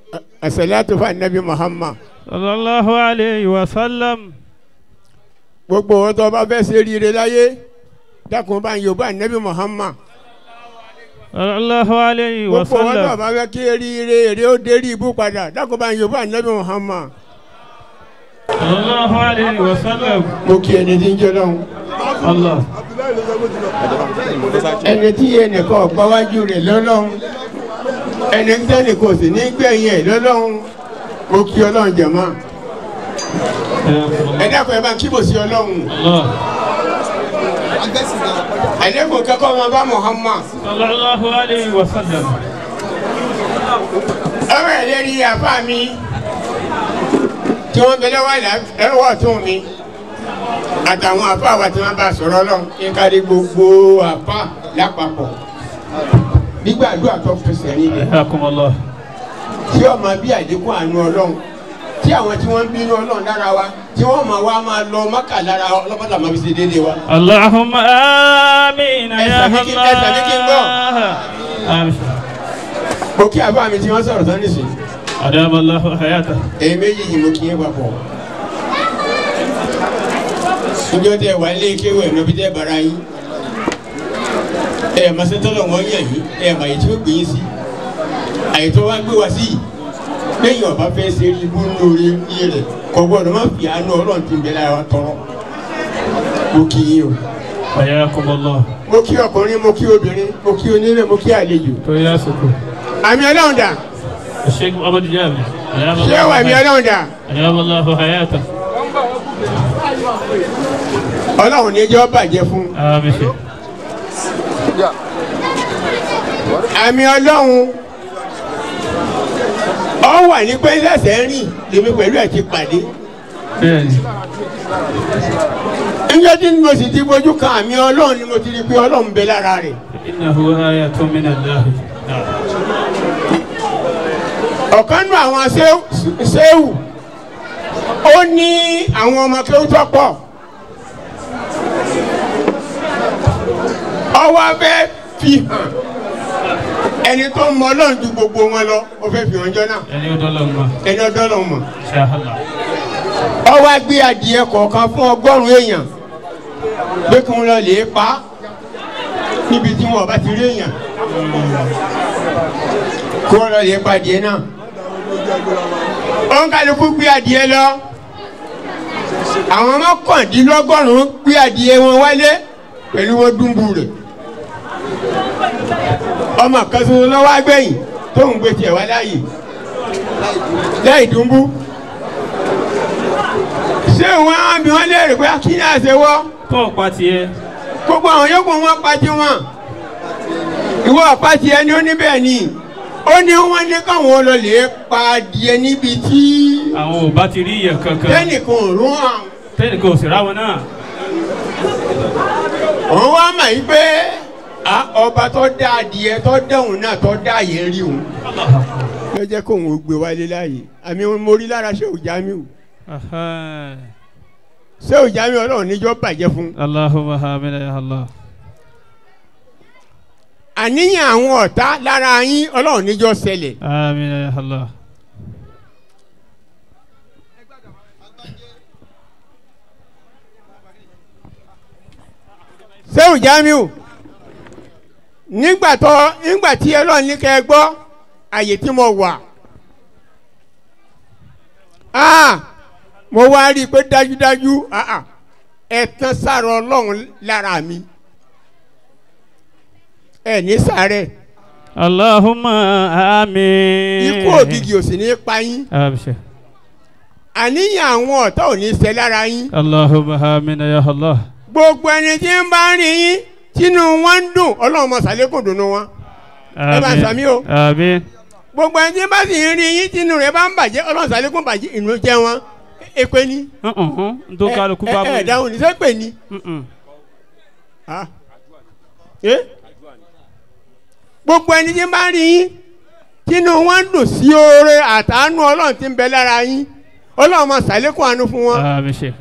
asalatu fa nabi muhammad sallallahu alayhi wa sallam. gbogbo wọn tó bá fẹ́ ṣe rire láyé dákun bá ń yorùbá nabi muhammad sallallahu alayhi wa gbogbo wọn tó sallam. bá fẹ́ kí rire èrè ó dérí ibú padà dákun bá ń yorùbá nabi muhammad sallallahu alayhi wa sallam. mo kí ẹni tí ń jẹ lọ́hùn Allah. ẹni tí ẹnìkan gbáwájú rẹ̀ lọ́lọ́hùn ẹni tí ẹnìkan ò sì ní gbẹ̀yìn ẹ̀ lọ́lọ́hùn mo kí ọlọ́run jẹ̀mọ́ ẹ dákun ẹ bá kí bò sí ọlọ́run Allah. àdékùn kẹ́kọ̀ọ́ wọn bá muhammad sallallahu alayhi wa sallam. ọmọ ẹ̀ lérí àfa mi tí wọ́n bẹ lọ́wọ́ ẹ̀rọ tún mi àtàwọn àfa wa tí wọ́n bá sọ̀rọ̀ lọ kíkárí gbogbo àfa lápapọ̀ nígbàdúrà tó fẹsẹ̀ nílẹ̀ Hayakum Allah. tí ọmọ bí àdínkù àánú ọlọ́run tí àwọn tí wọ́n ń bínú ọlọ́run lára wa tí wọ́n máa wá máa lọ mọ́kà lára ọlọ́pàá máa fi ṣe déédéé wa. Allahumma amin Ẹ ya sàmì kí- ẹ sàmì kí n gbọ́. Allah. Amin. mo kí àbá mi tí wọ́n sọ̀rọ̀ sọ́ni sí Adama Allah hayata. èyí méjì yìí mo kí yín papọ̀. níjọ́ tẹ wà lé kéwọ́ ẹ̀ lọ́bi tẹ́ bara yín ẹ̀ masẹ́tọ́lọ̀ wọ́n yàn yín ẹ̀ mà yìí tí ó gbé yín sí àyètọ́ wa gbé wa sí yìí lẹ́yìn ọba fẹ́ ṣe rí ibú lórí iye rẹ̀ kò gbọ́dọ̀ má fi àánú ọlọ́run ti ń bẹ lára wa tọrọ mo kí yín o Hayakum Allah. mo kí ọkùnrin mo kí obìnrin mo kí onílé mo kí àlejò To ya suku. àmì ọlọ́run dà Sheikh Muhammad Jami. Adama ṣé wà àmì ọlọ́run dà Adama Allah hayata. ọlọ́run ní ẹjọ́ bàjẹ́ fún Amin. Sheikh. àmì ọlọ́run ọ wà ní pé lẹ́sẹ̀ ń rìn lèmi pẹ̀lú ẹ̀ ti pàdé Bẹ́ẹ̀ni. níjọ́ tí mo sì ti bójú kan àmì ọlọ́run ni mo ti rí pé ọlọ́run bẹ lára rẹ̀ Innahu ayatun min Allah. Na'am. ọ̀kan nù àwọn séwù- séwù ó ní àwọn ọmọ kí ó tọ́pọ̀ ọwọ́ fẹ́ fi hàn ẹni tó mọ ọlọ́run ju gbogbo wọn lọ ó fẹ́ fi hàn jọ náà Ẹni ó dọ́lọ́ mọ́. ẹni ọdọ́ lọ mọ̀ Insha Allah. ọwọ́ gbé adìẹ kọ̀ọ̀kan fún ọgọ́rùn-ún èèyàn pé kí wọ́n lọ lè pa á níbi tí wọn bá ti rí èèyàn kí wọ́n lọ lè pa adìẹ náà òun kálukú gbé adìẹ lọ àwọn mọ́kàndínlọ́gọ́rùn-ún gbé adìẹ wọn wálé pẹ̀lú wọn dúnbù rẹ̀ ọmọ kan ṣoṣo lọ́wọ́ agbẹ̀yìn tó ń gbé tiẹ̀ wá láàyè láì dúnbù ṣé wọn á bí wọn léèrè pé kí ni àṣẹ wọ́ Tó o pa tiẹ̀. gbogbo àwọn yòókù wọn pa tí wọn ìwọ ọ̀pá tiẹ̀ ni ó ní bẹ́ẹ̀ ni ó ní wọ́n ní káwọn lọ lè pa adìẹ níbi tí Àwọn ò bá ti rí iyẹ̀ kankan. tẹ́nìkan ò rún àwọn. Tẹ́nìkan ò sì ráwọn náà. òun wá mà yí pé à, ọba tó dá adìẹ tó dẹ̀hùn náà tó dá yẹn rí òun. ló jẹ́ kóun ò gbé wálé láàyè àmì mo rí lára ṣé òjá mi ò Aha. ṣé òjá mi ọlọ́run níjọ́ bàjẹ́ fún. Allahumma amin ya Allah. àníyàn àwọn ọ̀tá lára yín ọlọ́run níjọ́ ṣẹlẹ̀. Amin ya Allah. sẹ́wù jamiu nígbà tó nígbà tí ọlọ́run ní kẹ́ ẹ gbọ́ àyè tí mo wà ah mo wá rí i pé dájúdájú ah ah ẹ̀tàn sára ọlọ́run lára mi ẹ̀ ní sàárẹ̀ Allahumma amin. ikú ògìgì ò sì ní pa yín Abshir. àníyàn àwọn ọ̀tá ò ní ṣẹ lára yín Allahumma amin ya Allah. gbogbo ẹni tí ń bá ń rí yín tínú wọn ń dùn ọlọ́run mọ̀ sàlékùn dùnú wọn. Ẹ bá ń sàmí o. Amin. gbogbo ẹni tí bá sì ń rí yín tínú rẹ̀ bá ń bàjẹ́ ọlọ́run sàlékún bàjẹ́ ìnú jẹ́ wọn èpè ni. Uh-uh. Ntó kálukú bá ẹ ẹ dáhùn ní sẹ́pẹ̀ ni. Mm-mm. Ah. Eh? gbogbo ẹni tí bá ń rí yín tínú wọn ń dùn sí oore àtàánú ọlọ́run tí ń bẹ lára yín ọlọ́run máa sàlékún àánú fún wọn. Abshir.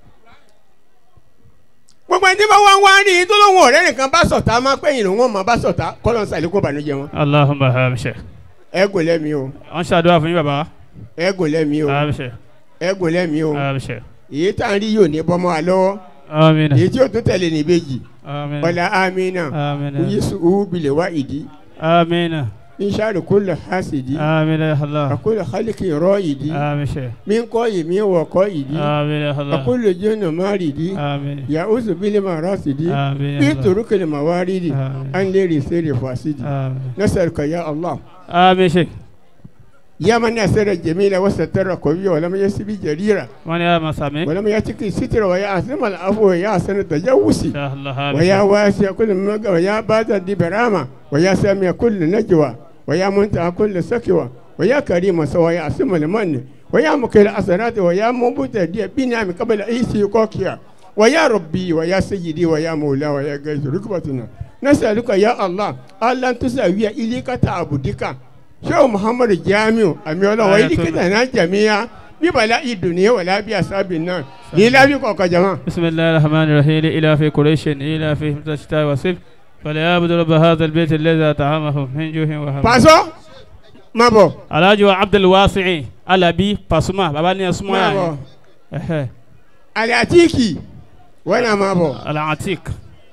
gbogbo ẹni tí bá wá ń wá rí yín tó lóun ọ̀rẹ́ nìkan bá sọ̀tá máa pẹ́yìn lòun ọ̀ máa bá sọ̀tá kọ́lọ́n sàlékún bànújẹ́ wọn. Allahumma abshir. ẹ gùn lẹ́mìí o wọ́n ṣàdúrà fún yín bàbá. ẹ gùn lẹ́mìí o abṣẹ ẹ gùn lẹ́mìí o abṣẹ. èyí tá à ń rí yóò ní bọ́mọ́ wa lọ́wọ́ amina èyí tí yóò tún tẹ̀lé ní ìbejì amina ọ̀la amina amina oyisu uhu bilẹ̀ wá ìdí amina inṣàlù kúlẹ̀ hasidi amina ya Allah àkúlẹ̀ xaliki rọ ìdí abṣẹ min kọ́ yìí min wọ̀ kọ́ ìdí amina ya Allah àkúlẹ̀ jẹ́nà má rìdí amina yà usu bilẹ̀ ma rasidi amina bí ya Allah turukele ma wá rìdí Amin. an lè rí sẹ́rẹ̀ fasidi amina nasaluka ya allah amin sheikh ya man nasara jamila wa satara qawiya wa lam yasbi jarira wọ́n ní àmà sàmì. wa lam yatiki sitra wa ya asma al afwa wa ya asana tajawusi insha Allah ويا abṣẹ. واسع كل مجا ويا بات دي برامة ويا سامي كل نجوى ويا منتهى كل سكوى ويا كريم سوى يا اسم المن ويا مكل أسرات ويا مبوت دي بنام قبل أيسي كوكيا ويا ربي ويا سيدي ويا مولا ويا جيش ركبتنا نسألك يا الله ألا تسوي إليك تعبدك شو محمد جامع أمي الله آية وإليك الله. تنا جميعا ببلاء الدنيا ولا بأسباب النار لا بكوكا جماعة بسم الله الرحمن الرحيم إلى في قريش إلى في الشتاء والصيف فليعبد رب هذا البيت الذي أطعمه من جوع وهم pàṣọ má bọ̀ Alhaji wa Abdul Wasi'i Alabi Pasuma baba ni ẹsùnmọ́ má yà bọ̀ yín ẹ̀hẹ́ aliatiki wọn náà má bọ̀ Al-Atiq.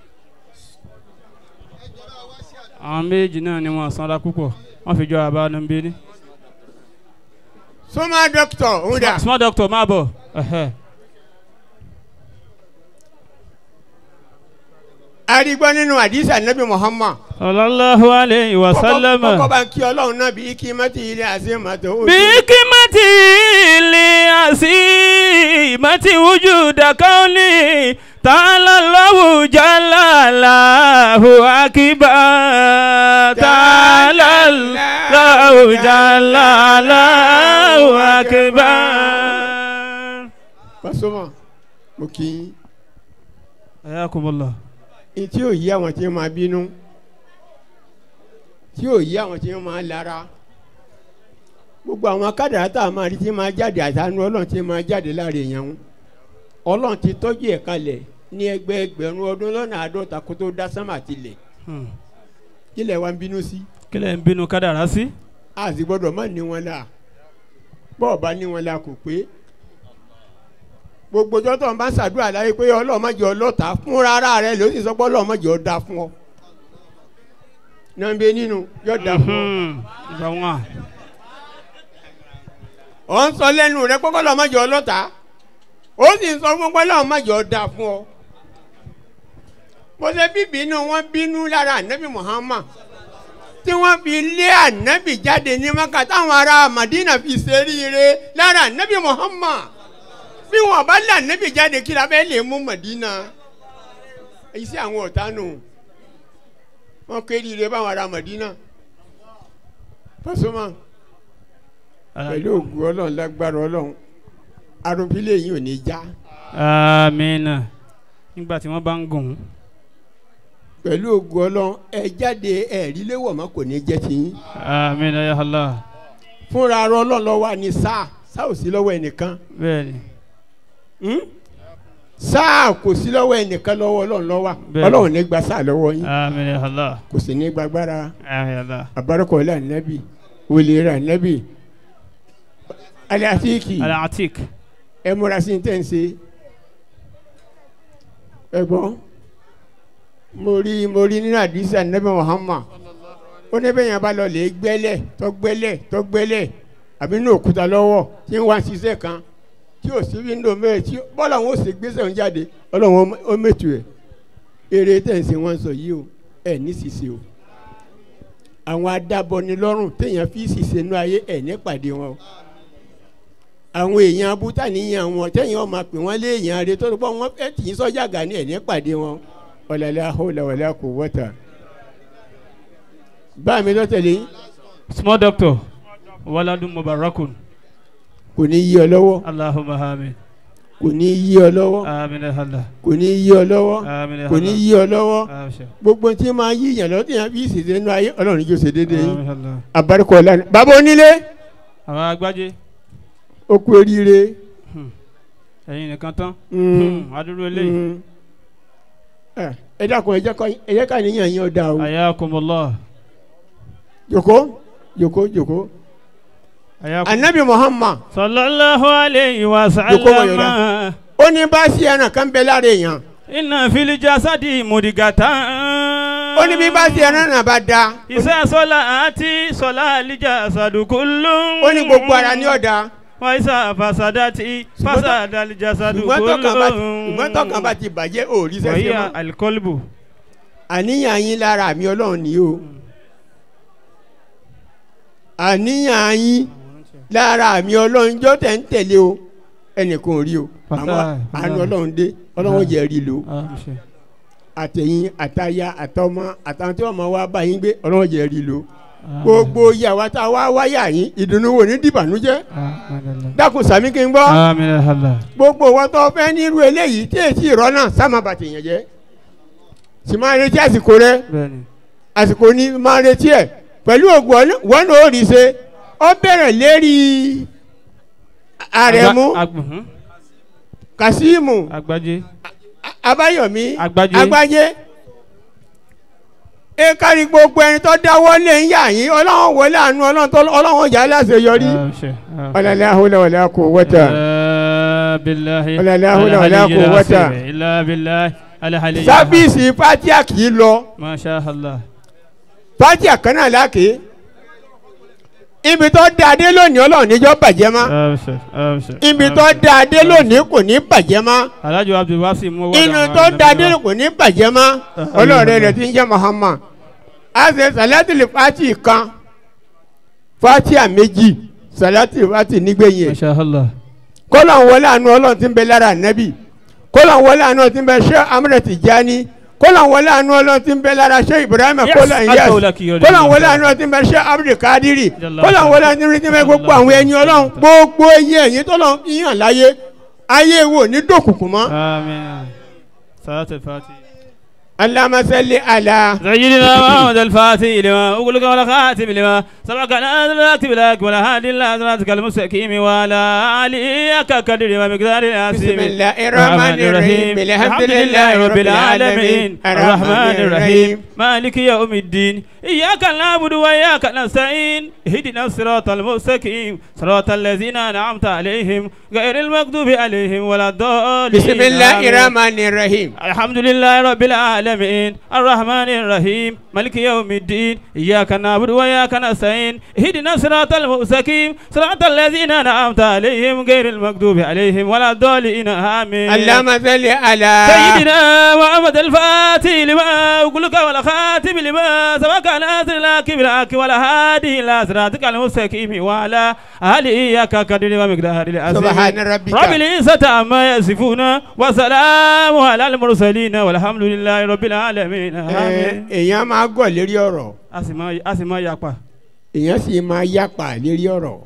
àwọn méjì náà ni wọn sanra púpọ̀ wọn fi jọ àbá nu bí ní. sọmá dókítà òun dà small doctor máa bọ̀ ẹ̀hẹ́. arígbọ́ nínú àdìsá nabi muhammad sallallahu alayhi wa sallam. kọ́kọ́ bá ń kí ọlọ́run náà bí kí mọ́tì ilé àti mọ́tò ó bí kímọ́tì lè àsì mọ́tì wujuda kauni ta'ala Allahu jalla Allahu akbar ta'ala Allahu jalla Allahu akbar. pàṣọmọ mo kì í ayakumullah. ní tí yóò yí àwọn tí wọ́n máa bínú tí yóò yí àwọn tí wọ́n máa lára gbogbo àwọn kádàrá tá a máa rí tí máa jáde àtànú ọlọ́run tí máa jáde láàrin èèyàn ń ọlọ́run ti tọ́jú ẹ̀ kalẹ̀ ní ẹgbẹ́ ẹgbẹ̀rún ọdún lọ́nà àádọ́ta kó tó dá sánmà tilẹ̀ Hmm. kílẹ̀ wa ń bínú sí kílẹ̀ ń bínú kádàrá sí. a sì gbọ́dọ̀ má ní wọn la bọ́ọ̀ bá ní wọn la kò pé gbogbo jọ́tọ̀ ń bá ṣàdúrà láyé pé ọlọ́run má jẹ́ ọlọ́ta fúnra ara rẹ ló sì sọ pé ọlọ́run má jẹ́ ọ da fún ọ nàbẹ nínú yọ da fún ọ Mhm. ìgbà wọn. ọ ń sọ lẹ́nu rẹ pé ọlọ́run má jẹ́ ọlọ́ta ó sì ń sọ fún pé ọlọ́run má jẹ́ ọ da fún ọ bó ṣe bí bínú wọn bínú lára ànábì Muhammad tí wọ́n fi lé ànábì jáde ní maka táwọn ará Madina fi ṣeríire lára ànábì Muhammad bí wọn bá lé ànábì jáde kí la fẹ́ lè mú Madina èyí sí àwọn ọ̀tá nù wọn kéríire báwọn ará Madina Pasuma pẹ̀lú ògùn ọlọ́run lágbára ọlọ́run arúgbílẹ̀ yìí ò ní já amina nígbà tí wọ́n bá ń gùn. pẹ̀lú ògùn ọlọ́run ẹ jáde ẹ̀rí léwọ̀ mọ́ kò ní jẹ́ tiyín amina ya Allah. fúnra ara ọlọ́run lọ́wọ́ ni sáà sáà ò sí lọ́wọ́ ẹnìkan bẹ́ẹ̀ni. Hmm? sáà kò sí lọ́wọ́ ẹnìkan lọ́wọ́ ọlọ́run lọ́wọ́ Bẹ́ẹ̀ni. ọlọ́run ní gba sáà lọ́wọ́ yín amina ya Allah. kò sì ní gbàgbára amina ya Allah. àbárakọ̀ọ́lá nẹ́bì wòlíra nẹ́bì aláàtìkì Al-Atiq. ẹ múra sí tẹ̀ ń ṣe ẹ gbọ́ mo rí mo rí nínú àdìsá nẹ́bì Muhammad ó ní bẹ́ẹ̀ yẹn bá lọ lè gbẹ́lẹ̀ tó gbẹ́lẹ̀ tó gbẹ́lẹ̀ àbí ní òkúta lọ́wọ́ tí ń wá ṣiṣẹ́ kan tí ò sí wíńdò mẹ́rin tí bọ́lá wọn ò sì gbèsè òun jáde ọlọ́run ó mẹ́tù ẹ̀ eré tẹ̀sí wọn sọ yìí o ẹ̀ ní ṣìṣe o àwọn adábọnilọ́rùn téèyàn fi ṣìṣe nú ayé ẹ̀ ní pàdé wọn o àwọn èèyàn abúta níyàn wọn téèyàn ọmọ pè wọ́n lé èèyàn rẹ tó bọ́ wọn ẹ̀ tì í sọ́jà gà ní ẹ̀ ní pàdé wọn ọ̀làlẹ́ àhóòlà wàlẹ́ kò wọ́tà báà mi lọ́tẹ̀lé yín small doctor. waladun mubarakun. kò ní yí ọ lọ́wọ́ Allahumma amin. kò ní yí ọ lọ́wọ́ amina ya Allah. kò ní yí ọ lọ́wọ́ amina ya kò ní Allah. yí ọ lọ́wọ́ Abshir. gbogbo tí máa yí yàn lọ́tẹ̀ yẹn fi ṣèṣe nínú ayé ọlọ́run yóò ṣe déédéé yín amina ya Allah. abarikọ̀ ọ̀la ni bàbá onílé àwọn agbájé ó kú oríire ẹ̀yin nìkan tán. Mm. Hmm, adúrú eléyìí. Mm. Eh, ẹ dákun ẹ jẹ́ kọ́- ẹ jẹ́ ká níyàn yín ọ̀dà o ayakumullah. jòkó jòkó jòkó ayakum anabi muhammad sallallahu alayhi wa Joko mo sallam yoda. ó ní bá sí ẹran kan bẹ lára èèyàn inna fil jasadi mudigatan ó ní bí bá sí ẹran náà bá da isa sọlá àti sọlá alijasadu kullum ó ní gbogbo ara ní ọ̀dà wa isa fasadati Ṣùgbọ́n tó- fasada alijasadu ṣùgbọ́n tọkàn bá kullum ṣùgbọ́n tọkàn bá ti bàjẹ́ òòrí wa sẹ́sẹ́ hiya mọ́ alkolbu àníyàn yín lára mi ọlọ́run ni o àníyàn yín lára mi ọlọ́run jọ́ tẹ̀ ń tẹ̀lé o ẹnìkan ò rí o àmọ́ Wàláhì, àánú wàláhì. ọlọ́run dé ọlọ́run jẹ́ rí lo Ah, ṣe. àtẹ̀yìn àtàyà àtọmọ àtàwọn tí wọ́n máa wá bá yín gbé ọlọ́run jẹ́ rí lo Ah, gbogbo ìyàwó tá a wá wáyà yín ìdùnnú wo ní dìbànújẹ́ ah, madalla. dákun sàmí kí n gbọ́ Amin ya Allah. gbogbo wọn tó fẹ́ nírú eléyìí tí èsì ìrọ́ náà sáma bàtì yẹn jẹ́ sì máa retí àsìkò rẹ bẹ́ẹ̀ni àsìkò ní máa retí ẹ pẹ̀lú ògùn ọ̀nà- wọn náà ó rí ṣe ó bẹ̀rẹ̀ lérí àrẹ̀mú Agba- ag- mhm. kasimu agbájé abáyọ̀mí Agbájé. agbájé ẹ kárí gbogbo ẹni tó dáwọ́ lé ń yà yín ọlọ́run wọlé àánú ọlọ́run tó ọlọ́run jà láṣeyọrí Ah, ṣe. Ah. ọ̀làlẹ́ àhùlẹ̀ wọlé kò wọ́tà. لا بالله ولا لا حول ولا العلي قوة. العظيم إلا بالله العلي العظيم. sábìsì fatia kì í lọ ما شاء الله fatia kan náà láàkè ibi tó da dé lónìí ọlọ́run níjọ́ bàjẹ́ mọ́ أبشر أبشر ibi tó da dé lónìí kò ní bàjẹ́ mọ́ Alhaji Abdul Wasi mo wà inú tó da dé kò ní bàjẹ́ mọ́ ọlọ́run rẹ̀ ti ń jẹ́ Muhammad a ṣe sàlátìlì fati kan fatia méjì sàlátìlì fati nígbẹ̀yìn ما ẹ̀ شاء الله kọ́lọ̀ ń wọlé àánú ọlọ́run tí ń bẹ lára nẹ́bì kọ́lọ̀ ń wọlé àánú tí ń bẹ ṣé amúrẹ̀ Tijani kọ́lọ̀ ń wọlé àánú ọlọ́run tí ń bẹ lára ṣé Ibrahim Yes, kọ́lọ̀ ń yẹs Adéwọlá kì í yọrí kọ́lọ̀ ń ìlú wọlé ọ̀sán. àánú tí ń bẹ ṣé Abdul Kadiri Jalla kọ́lọ̀ ń wọlé ọ̀sán. àánú tí ń bẹ gbogbo àwọn ẹni ọlọ́run gbogbo iye ẹ̀yìn tọ́lọ̀ ń yàn láyé ayé wo ní dòkùnkùn mọ́ آمين صلاة الفاتحة Allahumma salli ala سيدنا محمد الفاتح لما أقولك ولا خاتم لما سبقك لا تكتب لك ولا هادي لا صراطك المستقيم ولا عليك قدر ومقدار العظيم بسم الله الرحمن الرحيم الحمد لله رب العالمين الرحمن الرحيم مالك يوم الدين إياك نعبد وإياك نستعين اهدنا الصراط المستقيم صراط الذين أنعمت عليهم غير المغضوب عليهم ولا الضالين بسم الله آمين. الرحمن الرحيم الحمد لله رب العالمين الرحمن الرحيم مالك يوم الدين إياك نعبد وإياك نستعين اهدنا الصراط المستقيم صراط الذين أنعمت عليهم غير المغضوب عليهم ولا الضالين آمين اللهم صل على سيدنا محمد الفاتح لما أقولك ولا خاتم لما سبق ناصر لك بالحق ولا هادي إلى صراطك المستقيم وعلى آله إياك قدر ومقدار العظيم سبحان ربك. رب العزة عما يصفون وسلام على المرسلين والحمد لله رب العالمين ẹ, آمين èèyàn máa gọ̀ lérí ọ̀rọ̀ أسمع أسمع يقع èèyàn sì máa yapa lérí ọ̀rọ̀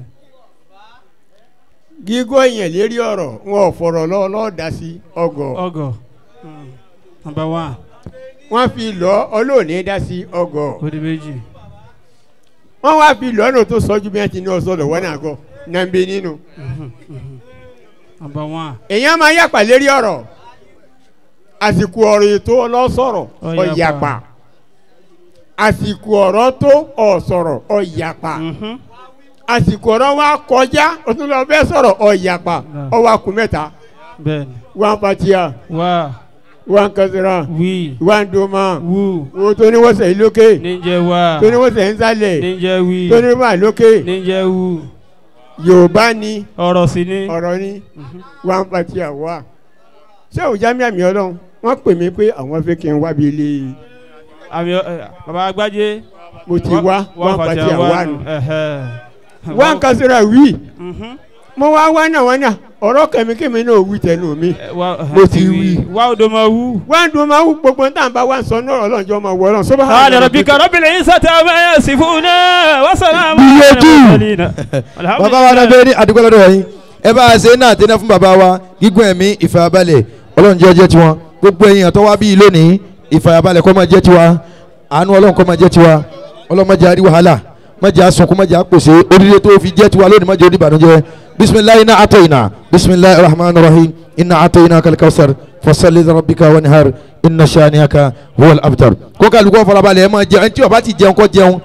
gígọ́ èèyàn lérí ọ̀rọ̀ wọn ò fọ̀rọ̀ lọ lọ́ọ̀dá sí ọgọ̀ أوغو number one wọ́n fi lọ ọlọ́ọ̀ni dá sí ọgọ̀ kodi méjì wọ́n wá fi lọ́nà tó sọ́jú bí wọ́n ti ní ọ̀sọ́dọ̀ wọ́n náà gọ̀ nàbẹ nínú number one èèyàn máa yapa lérí ọ̀rọ̀ àsìkò ọ̀rọ̀ ètò ọlọ́sọ̀rọ̀ Ọ̀yapa. ọ̀yapa àsìkò ọ̀rọ̀ tó ọ̀sọ̀rọ̀ ọ̀yapa Mhm. àsìkò ọ̀rọ̀ wa kọjá o tún lọ fẹ́ sọ̀rọ̀ ọ̀yapa Náà. ọwọ́ akú mẹ́ta bẹ́ẹ̀ni wọn fatia wá wọn kasira wí wọn doma wú wo tó ní wọ́n sẹ́yìn lókè níjẹ wá tó ní wọ́n sẹ́yìn sálẹ̀ níjẹ wí tó ní wọ́n wà lókè níjẹ wú yorùbá ni ọ̀rọ̀ sí ni ọ̀rọ̀ ni wọn fatia wà ṣé òjá mi àmì ọlọ́run wọ́n pè mí pé àwọn fẹ́ kí n wá bí ilé àmì ẹ, baba agbájé mo ti wá wọn fatia wà nù nù wọn kasira wí Mhm. mo wá wá náà wọn náà ọ̀rọ̀ kẹ̀míkẹ́mi náà wí tẹnu mi. Ẹ, wá Mo ti wí. wá odò máa wú. wọ́n dùn máa wú gbogbo tá à ń bá wa sọ náà ọlọ́njọ́ máa wọ ọlọ́run sọ́ba. قال ربك رب العزة عما يصفون وسلام على Gbìyànjú. المرسلين الحمد bàbá wa náà لله bẹ́ẹ̀ ní àdúgbò lọ́dọ̀ yín ẹ bá a ṣe náà tẹ́lẹ̀ fún bàbá wa gígùn ẹ̀mí ìfàyàbalẹ̀ ọlọ́run jẹ́ jẹ́ tiwọn gbogbo ẹ̀yin àtọ́ wa bíi lónìí ìfàyàbalẹ̀ kó máa jẹ́ tiwa àánú ọlọ́run kó máa jẹ́ tiwa ọlọ́run má jẹ́ àrí wàhálà má jẹ́ àsunkún má jẹ́ àpòsè oríire tó fi jẹ́ tiwa lónìí má jẹ́ oníbànújẹ́ bisimilayi iná àtọ̀ iná bisimilayi rahman rahim iná àtọ̀ iná kalikawusar fasali rabbika wanihar iná saniaka huwal abtar kó kálukọ́ farabalẹ̀ ẹ máa jẹun ẹni tí ó bá ti jẹun kó jẹun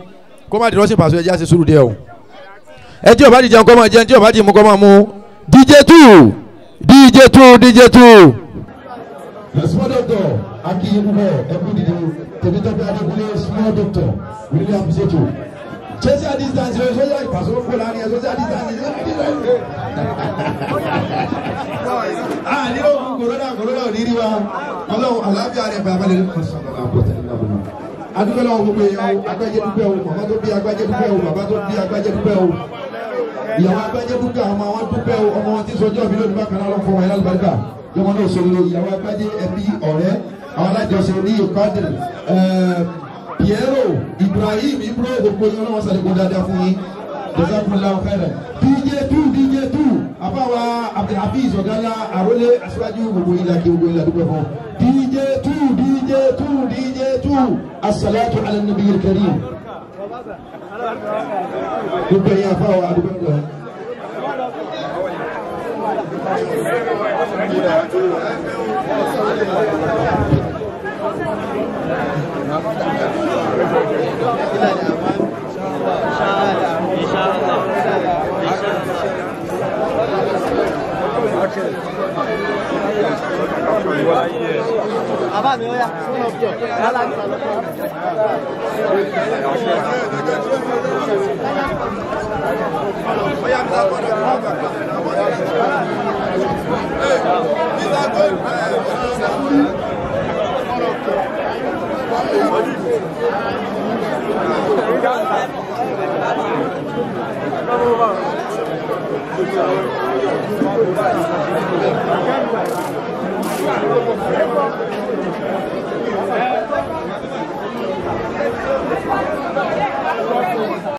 kó má di rọ́ṣìn pàṣẹ ẹjẹ́ àti sùúrù díẹ̀ o ẹ tí o bá di jẹun kọ́ máa jẹun tí o bá di mu kọ́ máa mu dj two dj two dj two. small doctor akiyi púpọ̀ ẹkú dìde tèmítọ́pẹ́ adékúnlé small doctor we really appreciate you. social distance o social ìpàṣẹ kó láàrin ẹ social distance ẹ ah ní o corona corona ò ní rí wa ọlọ́run àlàáfíà rẹ̀ bàbá lè adúgbò lọ́wọ́ gbogbo èèyàn o agbájé dúpẹ́ o màmá tó bí agbájé dúpẹ́ o bàbá tó bí agbájé dúpẹ́ o ìyàwó agbájé dúpẹ́ àwọn ọmọ wọn dúpẹ́ o ọmọ wọn ti sọjọ́ mi lónìí bákan náà lọ́kọ́ wọn yẹn lálùbáríkà yọmọ náà sọ lórí ìyàwó agbájé ẹbí ọ̀rẹ́ àwọn alájọsẹ ní ìkọ́dìrì Piero Ibrahim Ibro gbogbo yẹn ọlọ́wọ́ sàlẹ̀kùn dáadáa fún yín jazakumullahu khairan dj two dj two àbáwa abdulhafiz ọ̀gálá àrólé aṣáájú gbogbo ilà kí gbogbo ilà dúpẹ́ fún dj two dj two dj two asalatu ala nabiyil karim gbogbo yẹn àbáwa àdúgbò fún Bàbá mi ó yá. Yálà ń sọ̀rọ̀. Thank you.